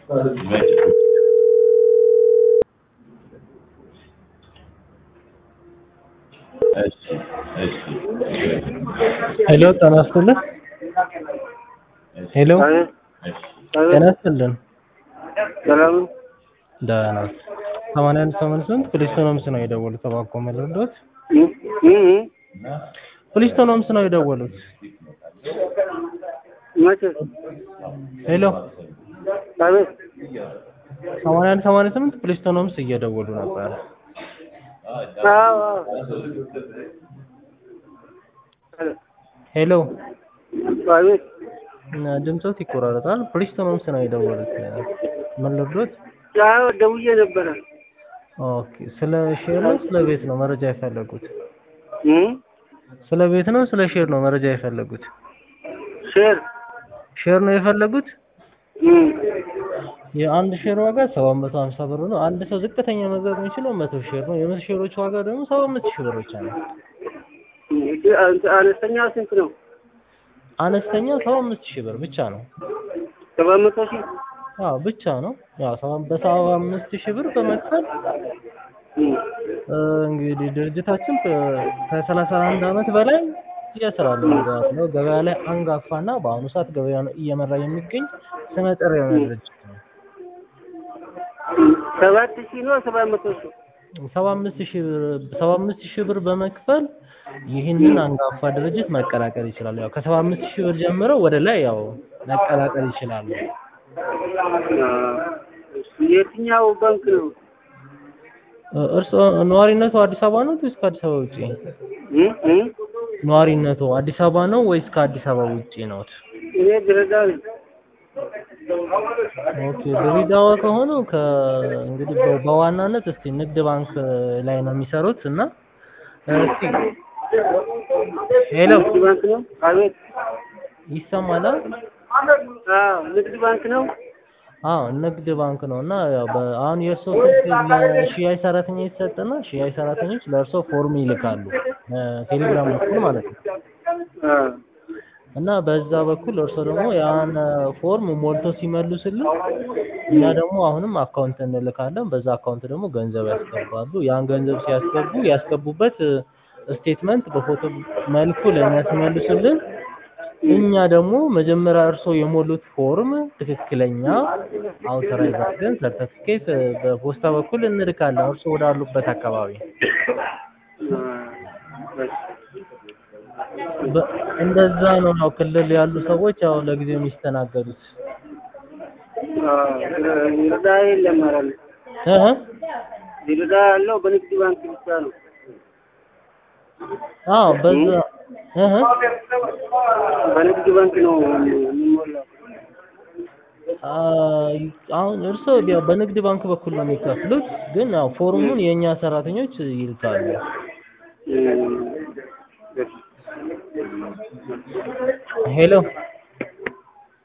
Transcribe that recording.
ሄሎ ጤና ይስጥልን። ሄሎ ጤና ይስጥልን። ሰላም ደህና ሰማንያ አንድ ሰማንያ ስምንት ፕሊስቶኖምስ ነው የደወሉት። እባክዎ መልሱልዎት። ፕሊስቶኖምስ ነው የደወሉት። መቼ? ሄሎ አቤት ሰማንያ አንድ ሰማንያ ስምንት ፕሊስቶኖምስ እየደወሉ ነበር። አዎ አዎ ሄሎ አቤት ድምፆት ይቆራረጣል። ፕሊስቶኖምስ ነው የደወሉት። ምን ልርዶት? አዎ ደውዬ ነበረ። ኦኬ ስለ ሼር ነው ስለ ቤት ነው መረጃ የፈለጉት? እም ስለ ቤት ነው ስለ ሼር ነው መረጃ የፈለጉት? ሼር ሼር ነው የፈለጉት? እም የአንድ ሼር ዋጋ 750 ብር ነው። አንድ ሰው ዝቅተኛ መግዛት የሚችለው መቶ ሼር ነው። የመቶ ሼሮች ዋጋ ደግሞ 75 ሺህ ብር ብቻ ነው። አነስተኛው ስንት ነው? አነስተኛው 75 ሺህ ብር ብቻ ነው። ሰባት መቶ ሺህ አዎ ብቻ ነው። ያው ሰባ- በሰባ አምስት ሺህ ብር በመክፈል እም እ፣ እንግዲህ ድርጅታችን ከ- ከሰላሳ አንድ ዓመት በላይ እየሰራል ነው። ገበያ ላይ አንጋፋና በአሁኑ ሰዓት ገበያውን እየመራ የሚገኝ ስመጥር የሆነ ድርጅት ነው። ሰባት ሺህ ነው ሰባት መቶ ሺህ ሰባ አምስት ሺህ ብር ሰባ አምስት ሺህ ብር በመክፈል ይህንን አንጋፋ ድርጅት መቀላቀል ይችላሉ። ያው ከሰባ አምስት ሺህ ብር ጀምረው ወደ ላይ ያው መቀላቀል ይችላሉ። የትኛው ባንክ ነው? እ፣ እርስዎ ነዋሪነቱ አዲስ አበባ ነው ወይስ ከአዲስ አበባ ውጪ? እም እም ነዋሪነቱ አዲስ አበባ ነው ወይስ ከአዲስ አበባ ውጪ ነው? እኔ ድሬዳዋ ነኝ። ኦኬ ድሬዳዋ ከሆኑ ከ እንግዲህ በ- በዋናነት እስቲ ንግድ ባንክ ላይ ነው የሚሰሩት እና እስቲ ሄሎ ንግድ ባንክ ነው? አቤት ይሰማል? አዎ ንግድ ባንክ ነው። አዎ ንግድ ባንክ ነው እና ያው በ- አሁን የእርሶ ስልክ ለሽያጭ ሰራተኛ ይሰጥና ሽያጭ ሰራተኞች ለእርሶ ፎርም ይልካሉ ቴሌግራም በኩል ማለት ነው አዎ እና በዛ በኩል እርሶ ደግሞ ያን ፎርም ሞልቶ ሲመልሱልን እኛ ደግሞ አሁንም አካውንት እንልካለን። በዛ አካውንት ደግሞ ገንዘብ ያስገባሉ። ያን ገንዘብ ሲያስገቡ ያስገቡበት ስቴትመንት በፎቶ መልኩ ለእኛ ሲመልሱልን እኛ ደግሞ መጀመሪያ እርሶ የሞሉት ፎርም ትክክለኛ አውተራይዝ አድርገን ሰርተፊኬት በፖስታ በኩል እንልካለን እርሶ ወዳሉበት አካባቢ። በ- እንደዛ ነው ያው ክልል ያሉ ሰዎች ያው ለጊዜው የሚስተናገዱት። ይርዳ የለም ማለት ነው። እህ ይርዳ ያለው በንግድ ባንክ ብቻ ነው። አዎ በዛ እህ በንግድ ባንክ ነው የሚሞላው። አይ፣ አሁን እርስዎ ያው በንግድ ባንክ በኩል ነው የሚከፍሉት፣ ግን ያው ፎርሙን የእኛ ሰራተኞች ይልካሉ። እም፣ ሄሎ